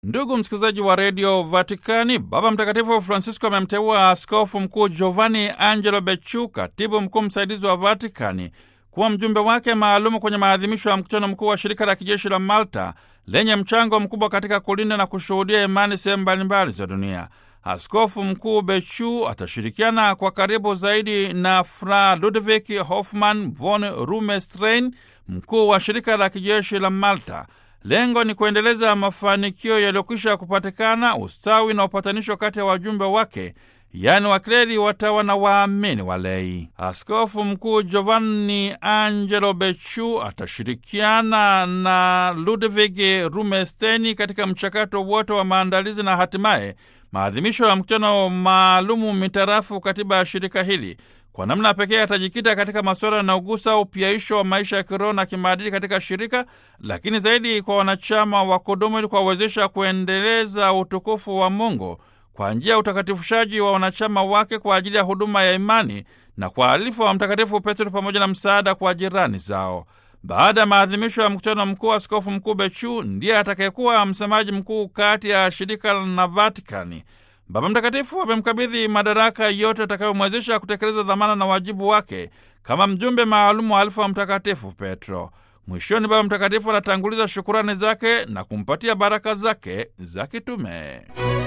Ndugu msikilizaji wa redio Vatikani, Baba Mtakatifu Francisco amemteua askofu mkuu Giovanni Angelo Becciu, katibu mkuu msaidizi wa Vatikani, kuwa mjumbe wake maalumu kwenye maadhimisho ya mkutano mkuu wa shirika la kijeshi la Malta lenye mchango mkubwa katika kulinda na kushuhudia imani sehemu mbalimbali za dunia. Askofu mkuu Becciu atashirikiana kwa karibu zaidi na Fra Ludwig Hoffmann von Rumestrain, mkuu wa shirika la kijeshi la Malta. Lengo ni kuendeleza mafanikio yaliyokwisha kupatikana, ustawi na upatanisho kati ya wajumbe wake, yaani wakleri, watawa na waamini walei. Askofu mkuu Giovanni Angelo Becciu atashirikiana na Ludwig Rumesteni katika mchakato wote wa maandalizi na hatimaye maadhimisho ya mkutano maalumu mitarafu katiba ya shirika hili. Kwa namna pekee atajikita katika masuala yanayogusa upyaisho wa maisha ya kiroho na kimaadili katika shirika, lakini zaidi kwa wanachama wa kudumu, ili kuwawezesha kuendeleza utukufu wa Mungu kwa njia ya utakatifushaji wa wanachama wake kwa ajili ya huduma ya imani na kwa alifu wa Mtakatifu Petro pamoja na msaada kwa jirani zao. Baada ya maadhimisho ya mkutano mkuu, askofu mkuu Becciu ndiye atakayekuwa msemaji mkuu kati ya shirika na Vatikani. Baba Mtakatifu amemkabidhi madaraka yote atakayomwezesha kutekeleza dhamana na wajibu wake kama mjumbe maalumu wa alifu wa Mtakatifu Petro. Mwishoni, Baba Mtakatifu anatanguliza shukurani zake na kumpatia baraka zake za kitume.